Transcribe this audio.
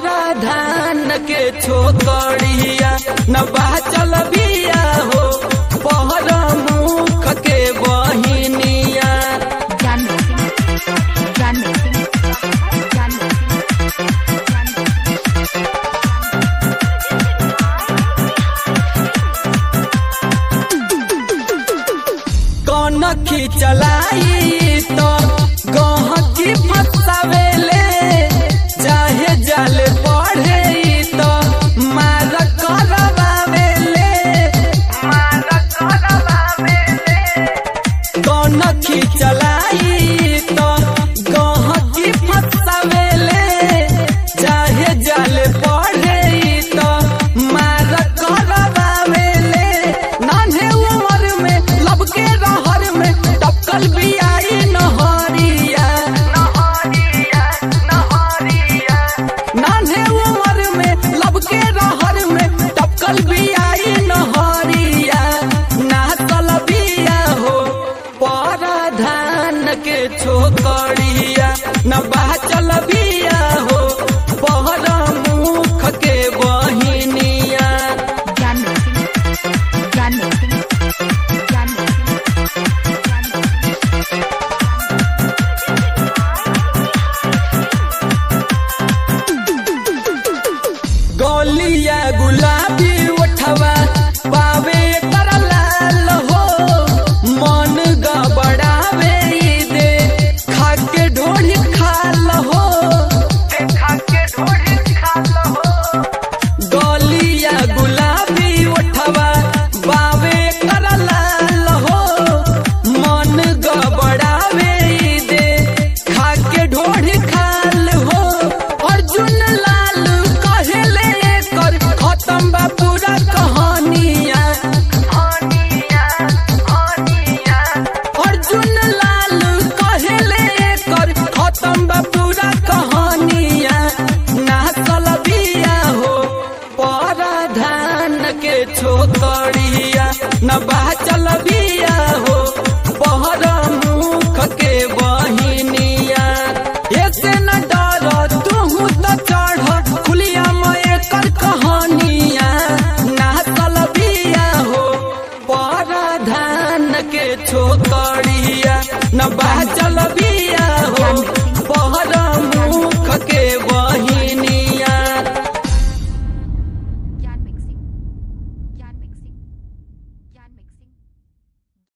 पराधान के छोकड़िया न बाचल बिया हो पहर मुख के बहिनिया Janmo Singh, Janmo Singh, Janmo कनखी चलाई तो गहकी फसावेले चाहे जल पढ़े तो मार करवावेले मार करवावेले कनखी चलाई तो गहकी फसावेले चाहे जल पढ़े तो मार करवावेले नान्हे उमर में लब के रहर में टपकल बियाई नहरिया नहरिया नहरिया नान्हे उमर में लब के रहर में टपकल बियाई नहरिया नाचल बिया हो पराधान के छोकड़िया न बाचल बिया हो पहर मुख के बहिनिया Janmo Singh, Janmo Singh, Janmo गलिया गुलाबी उठवा पावे कर लाल हो मन गबड़ावे ई दे खाके ढोली खाल हो खाके ढोली खाल हो गलिया गुलाबी उठवा बावे कर लाल हो मन गबड़ावे ई दे खाके ढोली खाल हो अर्जुन लाल कहेले कर खत्म बा पूरा कहानिया अर्जुन लाल कहेले कर खत्म बा पूरा कहानिया नाचल बिया हो पराधान के छोकड़िया न बाचल बिया हो पहर मुख के बहिनिया ऐसे न डर तू तो चढ़ खुलिया में कर कहानिया नाचल बिया हो पराधान के छोकड़िया न बा